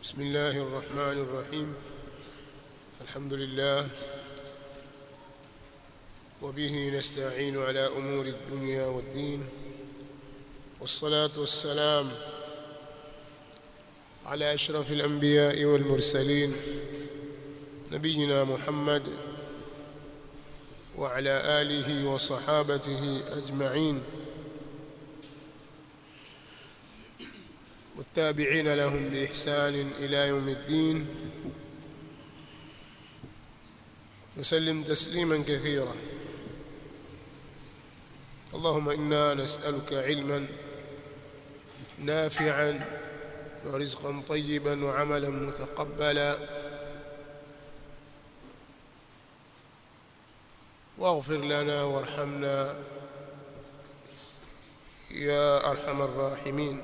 بسم الله الرحمن الرحيم الحمد لله وبه نستعين على أمور الدنيا والدين والصلاة والسلام على أشرف الأنبياء والمرسلين نبينا محمد وعلى آله وصحابته أجمعين والتابعين لهم بإحسان إلى يوم الدين وسلم تسليما كثيرا اللهم إنا نسألك علما نافعا ورزقا طيبا وعملا متقبلا واغفر لنا وارحمنا يا أرحم الراحمين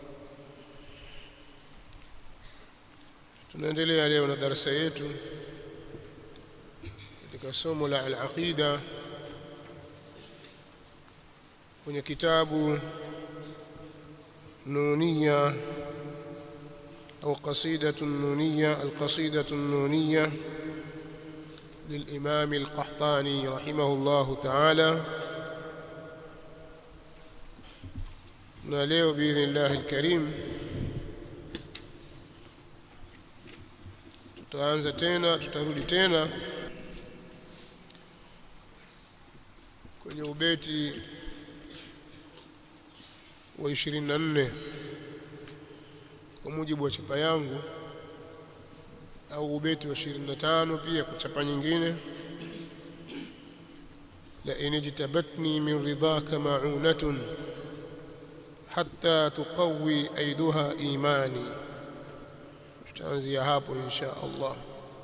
tunaendelea leo na darasa yetu katika somo la al-aqida kwenye kitabu nuniya au qasidatu nuniya al-qasidatu nuniya للإمام القحطاني رحمه الله تعالى ناليه بإذن الله الكريم tutaanza tena tutarudi tena kwenye ubeti wa 24 kwa mujibu wa chapa yangu au ubeti wa 25 pia kwa chapa nyingine la inijtabatni min ridaka ma'unatun hatta tuqawi aiduha imani tutaanzia hapo insha Allah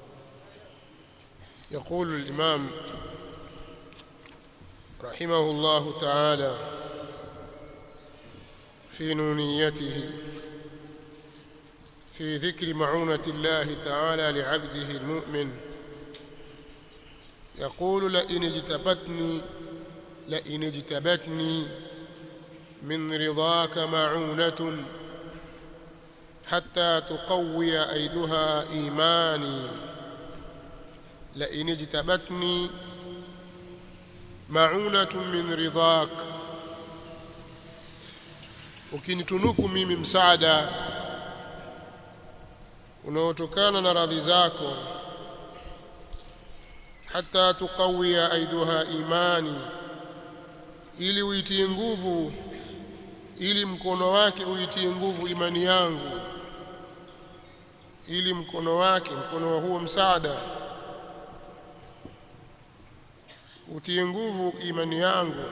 يقول الإمام رحمه الله تعالى في نونيته في ذكر معونة الله تعالى لعبده المؤمن يقول لئن اجتبتني لئن اجتبتني من رضاك معونة حتى تقوي أيدها إيماني لئن اجتبتني معونة من رضاك ukinitunuku mimi msaada unaotokana na radhi zako hata tuqawia aiduha imani ili uitie nguvu ili mkono wake uitie nguvu imani yangu ili mkono wake mkono wa huo msaada utie nguvu imani yangu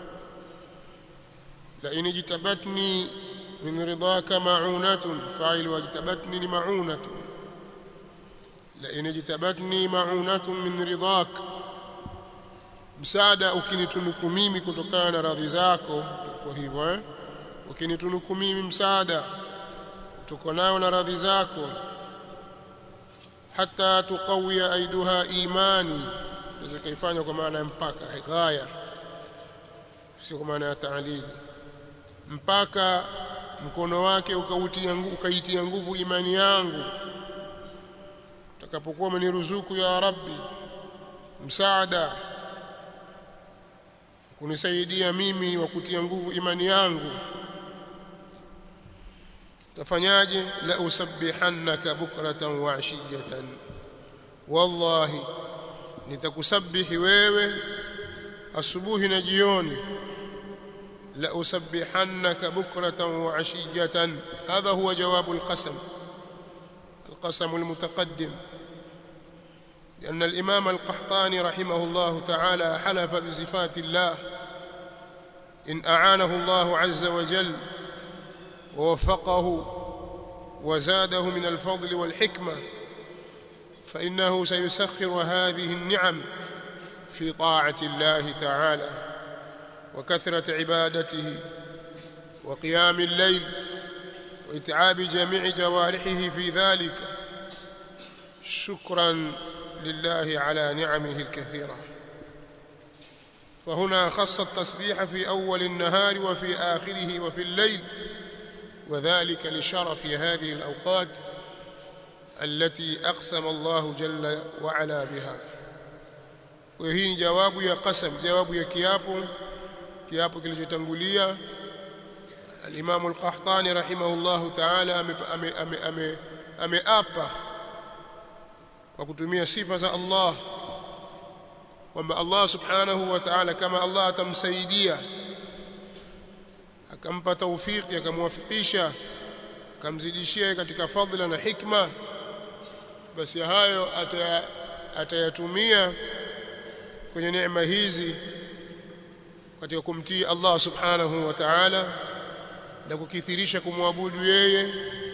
la inijtabatni min ridaka ma'unatun fa'il wajtabatni ni ma'unatun la inijtabatni ma'unatun min ridak msaada ukinitunuku mimi kutokana na radhi zako kwa hivyo eh ukinitunuku mimi msaada kutokana na radhi zako hata tuqawia aiduha imani naweza kaifanya kwa maana ya mpaka ghaya sio kwa maana ya taalili mpaka mkono wake ukautia ukaitia nguvu imani yangu utakapokuwa umeniruzuku ya rabbi msaada kunisaidia mimi wa kutia nguvu imani yangu tafanyaje la usabbihannaka bukratan wa ashiyatan wallahi nitakusabihi wewe asubuhi na jioni la usabbihannaka bukratan wa ashiyatan hadha huwa jawabu alqasam القسم المتقدم لأن الإمام القحطاني رحمه الله تعالى حلف بصفات الله إن أعانه الله عز وجل ووفقه وزاده من الفضل والحكمة فإنه سيسخر هذه النعم في طاعة الله تعالى وكثرة عبادته وقيام الليل وإتعاب جميع جوارحه في ذلك شكرا لله على نعمه الكثيرة فهنا خص التسبيح في أول النهار وفي آخره وفي الليل وذلك لشرف هذه الأوقات التي أقسم الله جل وعلا بها وهي جواب يا قسم جواب يا كيapo kiapo kilichotangulia al-Imam al-Qahtani rahimahullahu ta'ala ameapa kwa kutumia sifa za Allah kwamba Allah subhanahu wa ta'ala kama Allah atamsaidia akampa taufiki akamwafikisha akamzidishia katika fadhila na hikma basi hayo atayatumia kwenye neema hizi katika kumtii Allah subhanahu wa ta'ala na kukithirisha kumwabudu yeye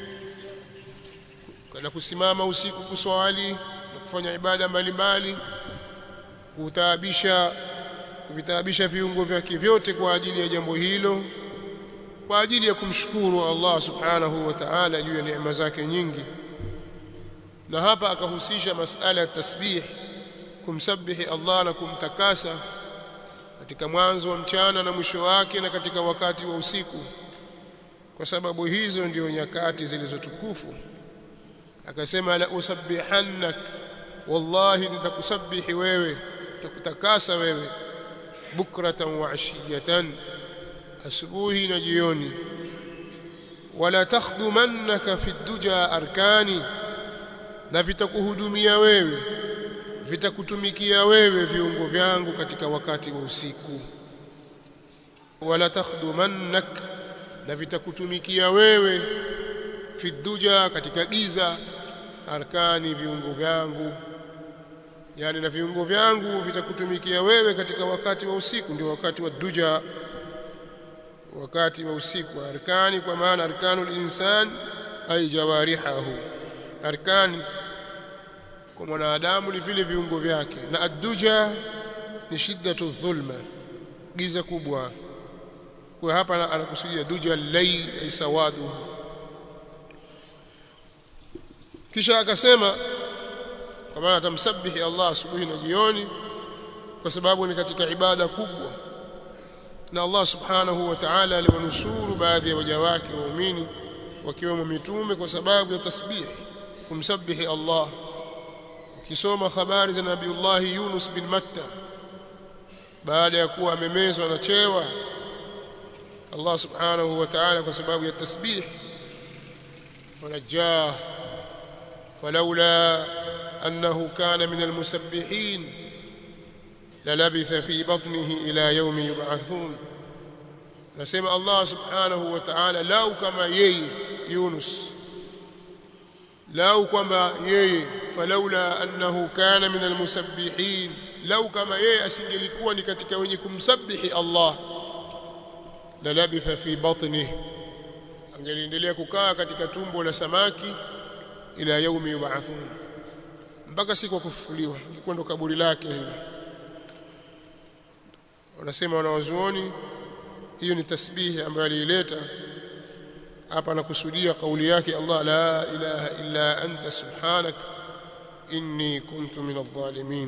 na kusimama usiku kuswali na kufanya ibada mbalimbali kutaabisha kuvitaabisha viungo vyake vyote kwa ajili ya jambo hilo kwa ajili ya kumshukuru Allah subhanahu wa ta'ala juu ya neema zake nyingi na hapa akahusisha masala ya tasbih kumsabihi Allah na kumtakasa katika mwanzo wa mchana na mwisho wake na katika wakati wa usiku kwa sababu hizo ndio nyakati zilizotukufu akasema la usabbihannak wallahi nitakusabihi wewe nitakutakasa wewe bukratan wa ashiyatan asubuhi na jioni wala takhdumannaka fi duja arkani na vitakuhudumia wewe vitakutumikia wewe viungo vyangu katika wakati wa usiku wala takhdumannak na vitakutumikia wewe fi duja katika giza arkani viungo vyangu yani na viungo vyangu vitakutumikia wewe katika wakati wa usiku ndio wakati wa duja wakati wa usiku arkani kwa maana arkanul insan ay jawarihahu arkani kwa mwanadamu ni vile viungo vyake na adduja ni shiddatu dhulma giza kubwa kwa hapa anakusudia duja al-layl ay sawadu kisha akasema kwa maana atamsabihi Allah asubuhi na jioni kwa sababu ni katika ibada kubwa na Allah subhanahu wa ta'ala aliwanusuru baadhi ya waja wake waumini wakiwemo mitume kwa sababu ya tasbih kumsabihi Allah ukisoma habari za Nabiullah Yunus bin Matta baada ya kuwa amemezwa na chewa Allah subhanahu wa ta'ala kwa sababu ya tasbih fanajah فلولا أنه كان من المسبحين للبث في بطنه إلى يوم يبعثون نسمع الله سبحانه وتعالى لو كما يي يونس لو كما يي فلولا أنه كان من المسبحين لو كما يي أسنجلكوا ni katika wenye kumsabihi Allah lalabitha fi batnihi angeliendelea kukaa katika tumbo la samaki ila yaumi yub'athun mpaka siku kufufuliwa ilikuwa ndo kaburi lake hilo wanasema wanawazuoni hiyo ni tasbihi ambayo aliileta hapa anakusudia kauli yake Allah la ilaha illa anta subhanak inni kuntu min adh-dhalimin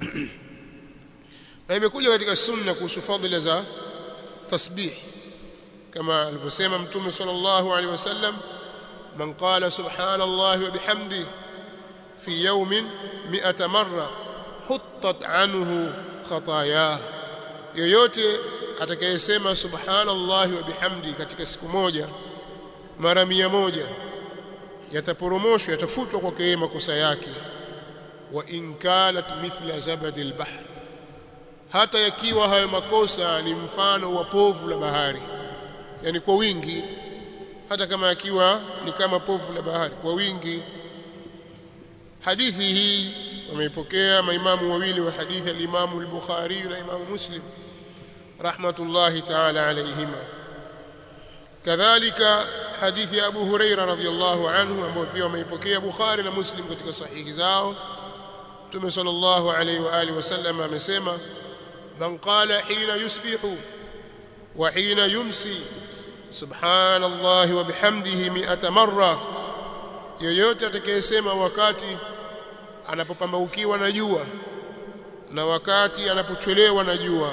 na imekuja katika sunna kuhusu fadhila za tasbih kama alivyosema mtume sallallahu alaihi wasallam من قال سبحان الله وبحمده في يوم مئة مرة حطت عنه خطاياه yoyote atakayesema subhanallahi wa bihamdi katika siku moja mara mia moja yataporomoshwa yatafutwa kwake yeye makosa yake wa in kanat mithla zabadi albahr hata yakiwa hayo makosa ni mfano wa povu la bahari yani kwa wingi hata kama yakiwa ni kama povu la bahari kwa wingi hadithi hii wameipokea maimamu wawili wa hadithi al-Imamu al-Bukhari na Imamu Muslim rahmatullahi ta'ala alayhima kadhalika hadithi ya Abu Huraira radhiyallahu anhu ambayo pia wameipokea Bukhari na Muslim katika sahihi zao Mtume sallallahu alayhi wa alihi wasallam amesema man qala hina yusbihu wa hina yumsi subhana allahi wa bihamdihi mi'ata marra yoyote atakayesema wakati anapopambaukiwa na jua na wakati anapochelewa na jua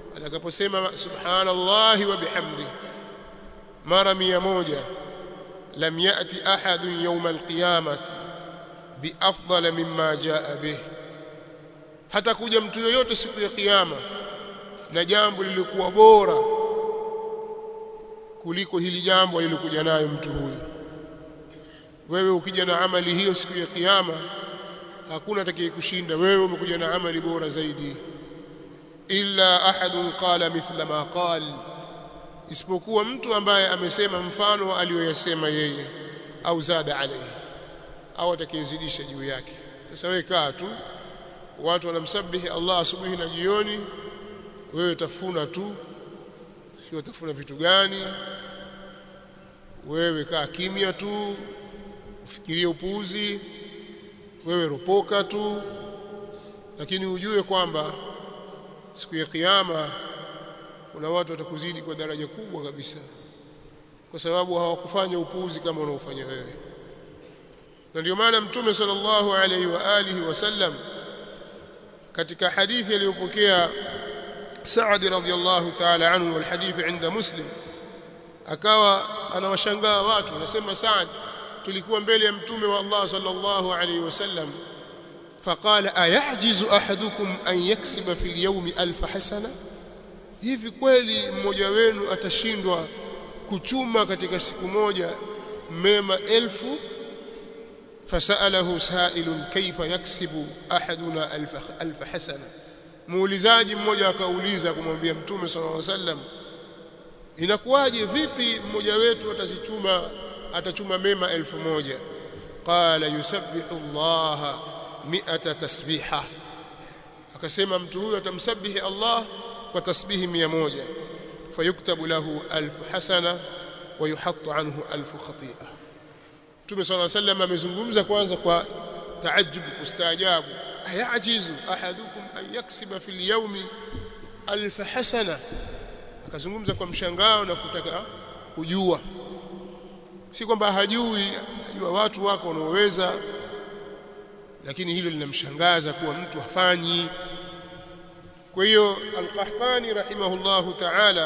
atakaposema subhana allahi wa bihamdi mara mia moja lam yati ahadun yawm alqiyamati biafdala mimma jaa bih hata kuja mtu yoyote siku ya kiyama na jambo lilikuwa bora kuliko hili jambo alilokuja nayo mtu huyu wewe ukija na amali hiyo siku ya kiyama hakuna atakayekushinda wewe umekuja na amali bora zaidi illa ahadun qala mithla ma qal isipokuwa mtu ambaye amesema mfano aliyoyasema yeye au zada alayhi au atakayezidisha juu yake sasa wewe kaa tu watu wanamsabihi Allah asubuhi na jioni wewe tafuna tu sio tafuna vitu gani wewe kaa kimya tu ufikirie upuuzi wewe ropoka tu lakini ujue kwamba siku ya kiyama kuna watu watakuzidi kwa daraja kubwa kabisa kwa sababu hawakufanya upuuzi kama unaofanya wewe na ndio maana mtume sallallahu alaihi wa alihi wasallam katika hadithi aliyopokea Saad radhiyallahu ta'ala anhu wal hadith inda Muslim akawa anawashangaa watu anasema Saad tulikuwa mbele ya mtume wa Allah sallallahu alaihi wasallam فقال ايعجز احدكم ان يكسب في اليوم ألف حسنه hivi kweli mmoja wenu atashindwa kuchuma katika siku moja mema elfu fasalahu sailun kaifa yaksibu ahaduna alf alf hasana muulizaji mmoja akauliza kumwambia mtume sallallahu alaihi wasallam inakuwaje vipi mmoja wetu atazichuma atachuma mema elfu moja qala yusabbihu allaha mi'ata tasbiha akasema mtu huyo atamsabihi Allah kwa tasbihi 100 fayuktabu lahu alf hasana wa yuhattu anhu alf khati'a Mtume صلى الله عليه وسلم amezungumza kwanza kwa taajjub kustaajabu ayajizu ahadukum an yaksiba fil yawmi alf hasana akazungumza kwa mshangao na kutaka kujua si kwamba hajui ajua watu wako wanaoweza lakini hilo linamshangaza kuwa mtu hafanyi kwa hiyo al-Qahtani rahimahullahu ta'ala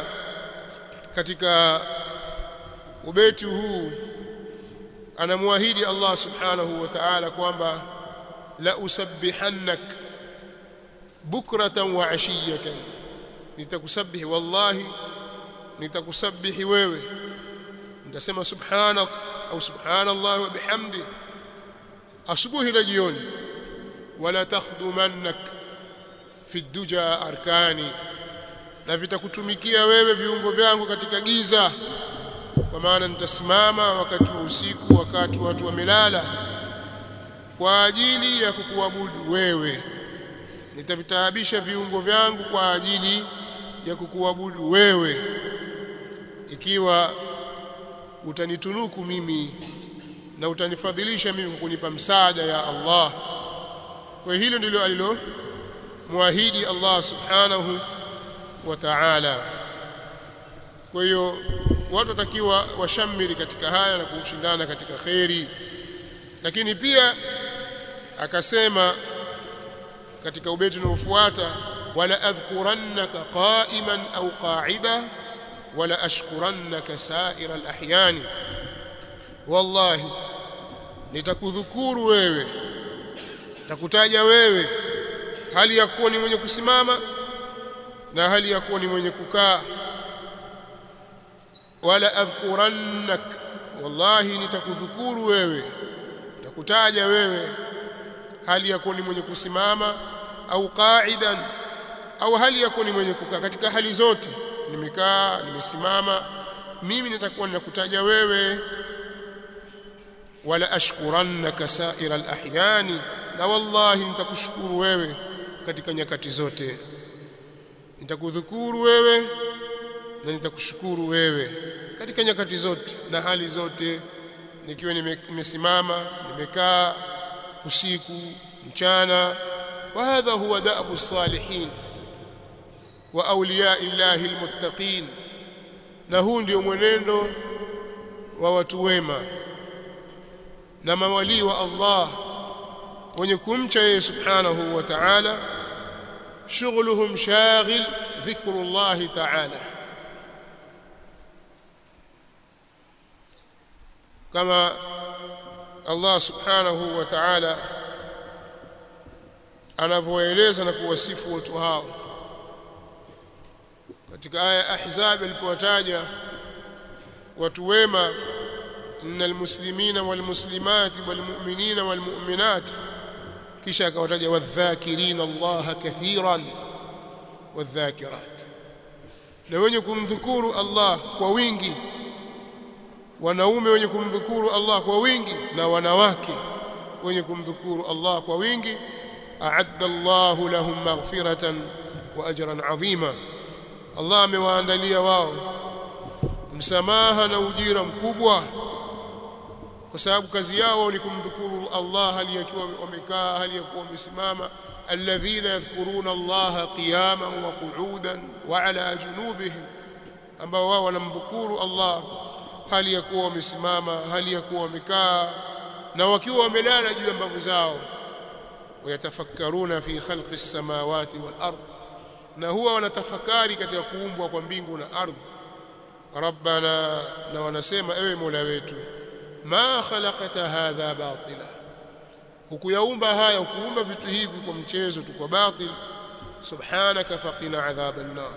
katika ubeti huu anamwahidi Allah subhanahu wa ta'ala kwamba la usabbihannak bukratan wa ashiyatan nitakusabihi wallahi nitakusabihi wewe nitasema subhanak au subhanallah wa bihamdi asubuhi na jioni wala takhdumannak fi duja arkani na vitakutumikia wewe viungo vyangu katika giza kwa maana nitasimama wakati wa usiku wakati watu wamelala kwa ajili ya kukuabudu wewe nitavitaabisha viungo vyangu kwa ajili ya kukuabudu wewe ikiwa utanitunuku mimi na utanifadhilisha mimi kwa kunipa msaada ya Allah kwa hilo ndilo alilo muahidi Allah subhanahu wa ta'ala kwa hiyo watu watakiwa washamiri katika haya na kushindana katika kheri lakini pia akasema katika ubeti unaofuata wala adhkurannaka qa'iman au qa'ida wala ashkurannaka sa'ira al-ahyani wallahi nitakudhukuru wewe nitakutaja wewe hali ya kuwa ni mwenye kusimama na hali ya kuwa ni mwenye kukaa wala adhkurannak wallahi nitakudhukuru wewe nitakutaja wewe hali ya kuwa ni mwenye kusimama au qa'idan au hali ya kuwa ni mwenye kukaa katika hali zote nimekaa nimesimama mimi nitakuwa ninakutaja wewe wala ashkurannaka sa'ira al-ahyani na wallahi nitakushukuru wewe katika nyakati zote nitakudhukuru wewe na nitakushukuru wewe katika nyakati zote na hali zote nikiwa nimesimama nimekaa usiku mchana wa hadha huwa da'bu salihin wa awliya illahi almuttaqin na huu ndio mwenendo wa watu wema na mawali wa Allah wenye kumcha yeye subhanahu wa ta'ala shughuluhum shaghil dhikrullah ta'ala kama Allah subhanahu wa ta'ala anavyoeleza na kuwasifu watu hao katika aya ahzab alipowataja watu wema innal muslimina wal muslimati wal mu'minina wal mu'minat kisha akawataja wadhakirina Allah kathiran wadhakirat na wenye kumdhukuru Allah kwa wingi wanaume wenye kumdhukuru Allah kwa wingi na wanawake wenye kumdhukuru Allah kwa wingi a'adda Allahu lahum maghfiratan wa ajran 'azima Allah amewaandalia wao msamaha na ujira mkubwa kwa sababu kazi yao ni kumdhukuru Allah hali yakiwa wamekaa hali yakuwa wamesimama alladhina yadhkuruna Allah qiyaman wa qu'udan wa ala junubihim ambao wao wanamdhukuru Allah hali ya kuwa wamesimama hali ya kuwa wamekaa na wakiwa wamelala juu ya mbavu zao wayatafakkaruna fi khalqi as-samawati wal ard na huwa wanatafakari katika kuumbwa kwa mbingu na ardhi rabbana na wanasema ewe mola wetu ma khalaqta hadha batila hukuyaumba haya hukuumba vitu hivi kwa mchezo tu kwa batil subhanaka faqina adhaban nar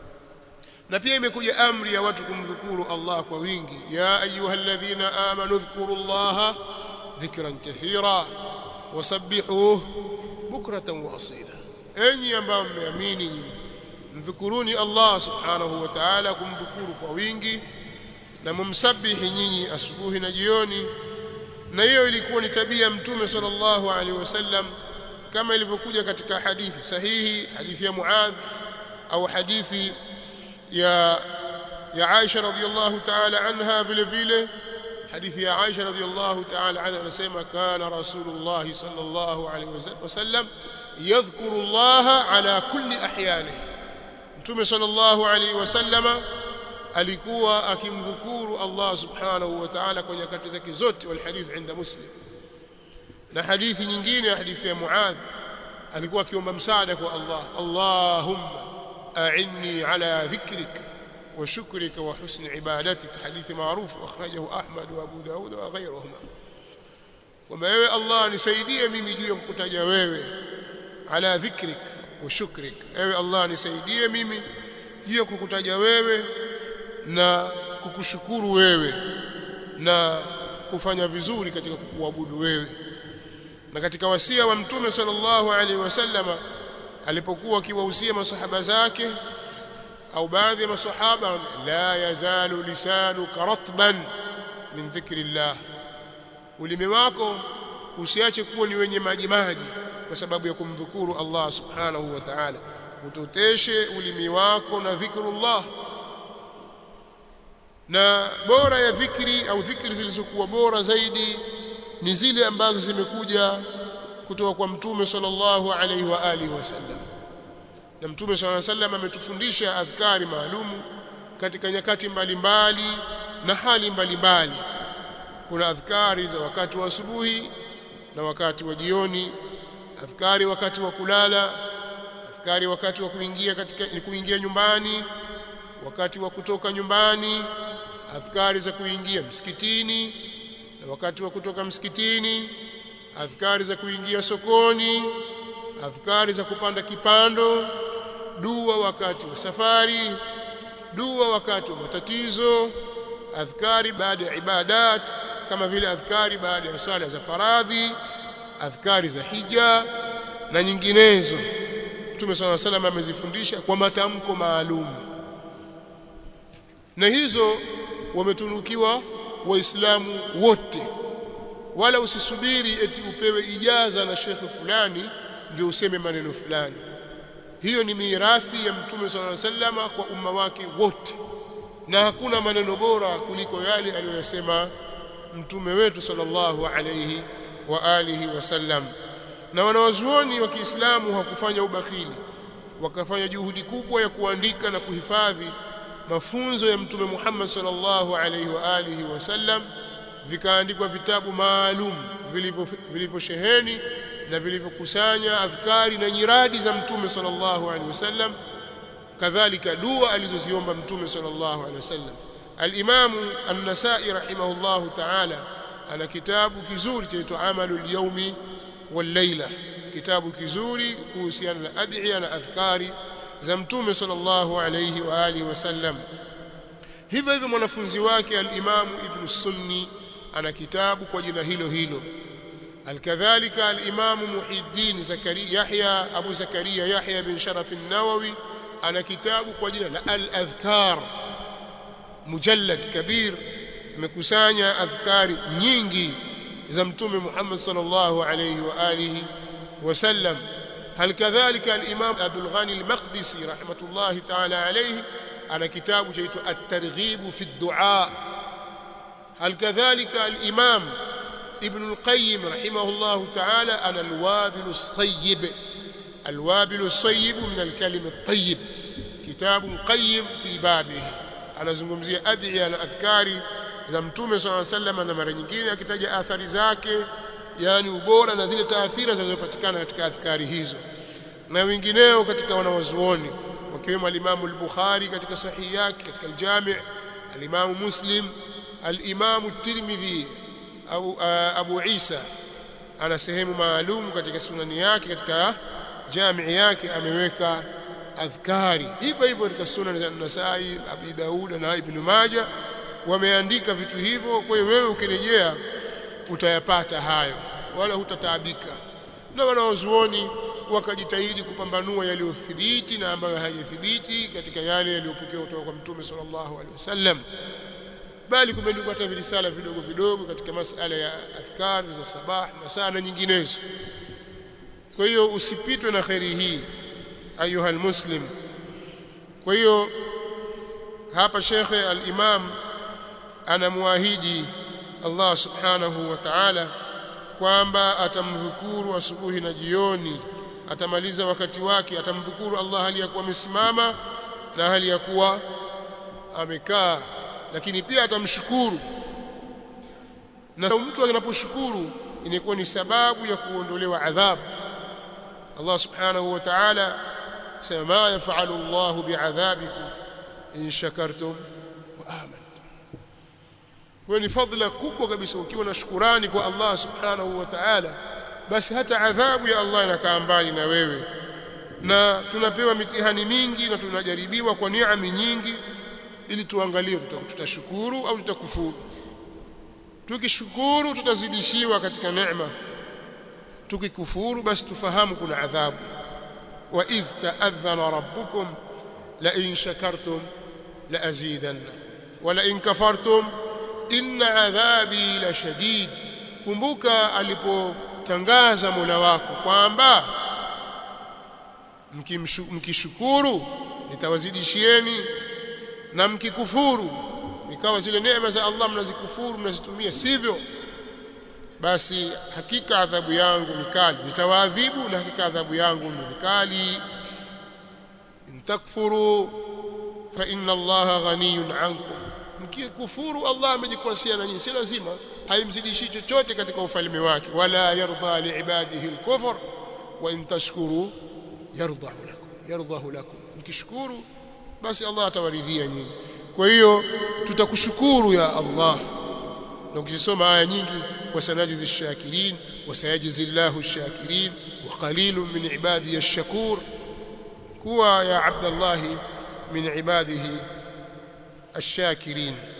na pia imekuja amri ya watu kumdhukuru Allah kwa wingi ya ayyuhalladhina amanu dhkuru Allah dhikran kathira wasabbihuhu bukratan wa asila enyi ambao mmeamini mdhukuruni Allah subhanahu wa ta'ala kumdhukuru kwa wingi na mumsabihi nyinyi asubuhi na jioni na hiyo ilikuwa ni tabia mtume sallallahu alaihi wasallam kama ilivyokuja katika hadithi sahihi hadithi ya Muadh au hadithi ya ya Aisha radhiyallahu ta'ala anha vile vile hadithi ya Aisha radhiyallahu ta'ala anha anasema kana rasulullah sallallahu alaihi wasallam yadhkuru Allah ala kulli ahyani mtume sallallahu alaihi wasallam alikuwa akimdhukuru Allah subhanahu wa ta'ala kwa nyakati zake zote wal hadith inda muslim na hadithi nyingine hadithi ya Muadh alikuwa akiomba msaada kwa Allah Allahumma a'inni ala dhikrik wa shukrika wa husni ibadatik hadithi maarufu akhrajahu Ahmad wa Abu Daud wa ghayruhuma kwamba wewe Allah nisaidie mimi juu ya kukutaja wewe ala dhikrik wa shukrik ewe Allah nisaidie mimi juu ya kukutaja wewe na kukushukuru wewe na kufanya vizuri katika kukuabudu wewe na katika wasia wa mtume sallallahu alaihi wasallama alipokuwa akiwahusia masahaba zake au baadhi ya masahaba la yazalu lisanuka ratban min dhikrillah ulimi wako usiache kuwa ni wenye maji maji kwa sababu ya kumdhukuru Allah subhanahu wa ta'ala utoteshe ulimi wako na dhikrullah na bora ya dhikri au dhikri zilizokuwa bora zaidi ni zile ambazo zimekuja kutoka kwa mtume sallallahu alaihi wa alihi wasallam na mtume sallallahu alaihi wasallam ametufundisha adhkari maalumu katika nyakati mbalimbali na hali mbalimbali kuna adhkari za wakati wa asubuhi na wakati wa jioni adhkari wakati wa kulala adhkari wakati wa kuingia katika kuingia nyumbani wakati wa kutoka nyumbani adhkari za kuingia msikitini na wakati wa kutoka msikitini adhkari za kuingia sokoni adhkari za kupanda kipando dua wakati wa safari dua wakati wa matatizo adhkari baada ya ibadat kama vile adhkari baada ya swala za faradhi adhkari za hija na nyinginezo Mtume swalla salam amezifundisha kwa matamko maalum na hizo wametunukiwa waislamu wote wala usisubiri eti upewe ijaza na shekhe fulani ndio useme maneno fulani hiyo ni mirathi ya mtume sallallahu alaihi wasallam kwa umma wake wote na hakuna maneno bora kuliko yale aliyosema mtume wetu sallallahu alaihi wa alihi wasallam na wanawazuoni wa Kiislamu hawakufanya ubakhili wakafanya juhudi kubwa ya kuandika na kuhifadhi mafunzo ya mtume Muhammad sallallahu alaihi wa alihi wasallam vikaandikwa vitabu maalum vilivyosheheni na vilivyokusanya adhkari na nyiradi za mtume sallallahu alaihi wasallam kadhalika dua alizoziomba mtume sallallahu alaihi wasallam al-Imam an-Nasa'i rahimahullahu ta'ala ana kitabu kizuri chaitwa Amalul Yawmi wal Layla kitabu kizuri kuhusiana na adhiya na adhkari za mtume sallallahu alayhi wa alihi wasallam hivyo hivyo mwanafunzi wake al-Imam Ibn Sunni ana kitabu kwa jina hilo hilo alkadhalika al-Imam Muhiddin Zakaria Yahya Abu Zakaria Yahya bin Sharaf an-Nawawi ana kitabu kwa jina la al-Adhkar mujallad kabir imekusanya adhkari nyingi za mtume Muhammad sallallahu alayhi wa alihi wasallam hal kadhalika al-Imam Abdul Ghani al-Maqdisi rahmatullahi ta'ala alayhi ana kitabu chaitwa at-Targhib fi ad-Du'a hal kadhalika al-Imam Ibn al-Qayyim rahimahullahu ta'ala ana al-Wabil as-Sayyib al-Wabil as-Sayyib min al-kalim at-tayyib kitabu qayyim fi babihi anazungumzia adhiya na adhkari za mtume swalla sallam na mara nyingine akitaja athari zake yani ubora na zile taathira zinazopatikana katika adhkari hizo na wengineo katika wanawazuoni wakiwemo al-Imam al-Bukhari katika sahihi yake katika al-Jami' al-Imam Muslim al-Imam at-Tirmidhi au Abu Isa ana sehemu maalum katika sunani yake katika jami' yake ameweka adhkari hivyo hivyo katika sunan za Nasai Abi Daud na Ibn Majah wameandika vitu hivyo kwa hiyo wewe ukirejea utayapata hayo wala hutataabika na wanaozuoni wakajitahidi kupambanua yaliyothibiti na ambayo hayathibiti katika yale yaliyopokewa kutoka kwa mtume sallallahu alaihi wasallam bali kumeandikwa hata virisala vidogo vidogo katika masala ya adhkar za sabah masaa na nyinginezo kwa hiyo usipitwe na khairi hii ayuha almuslim kwa hiyo hapa shekhe al-imam anamwahidi Allah subhanahu wa ta'ala kwamba atamdhukuru asubuhi na jioni atamaliza wakati wake atamdhukuru Allah hali ya kuwa amesimama na hali ya kuwa amekaa lakini pia atamshukuru na mtu anaposhukuru inakuwa ni sababu ya kuondolewa adhabu Allah subhanahu wa ta'ala sema ma yafalu Allah bi'adhabikum in shakartum wa amantum kwa ni fadhila kubwa kabisa ukiwa na shukurani kwa Allah subhanahu wa ta'ala basi hata adhabu ya Allah inakaa mbali na wewe na tunapewa mitihani mingi na tunajaribiwa kwa neema nyingi ili tuangalie tutashukuru au tutakufuru tukishukuru tutazidishiwa katika neema tukikufuru basi tufahamu kuna adhabu wa idh ta'adhana rabbukum la in shakartum la azidannakum wa la in kafartum inna adhabi la shadid kumbuka alipotangaza Mola wako kwamba mkishukuru nitawazidishieni na mkikufuru ikawa zile neema za Allah mnazikufuru mnazitumia sivyo basi hakika adhabu yangu ni kali nitawaadhibu na hakika adhabu yangu ni kali in takfuru fa inna Allah ghaniyun ankum mkikufuru Allah amejikwasia na nyinyi si lazima haimzidishi chochote katika ufalme wake wala yarda liibadihi alkufr wa in tashkuru yardahu lakum yardahu lakum mkishukuru basi Allah atawaridhia nyinyi kwa hiyo tutakushukuru ya Allah na ukisoma aya nyingi wasanajizi shakirin wasayajizi Allahu shakirin wa qalilun min ibadihi ash-shakur kuwa ya Abdullah min ibadihi ash-shakirin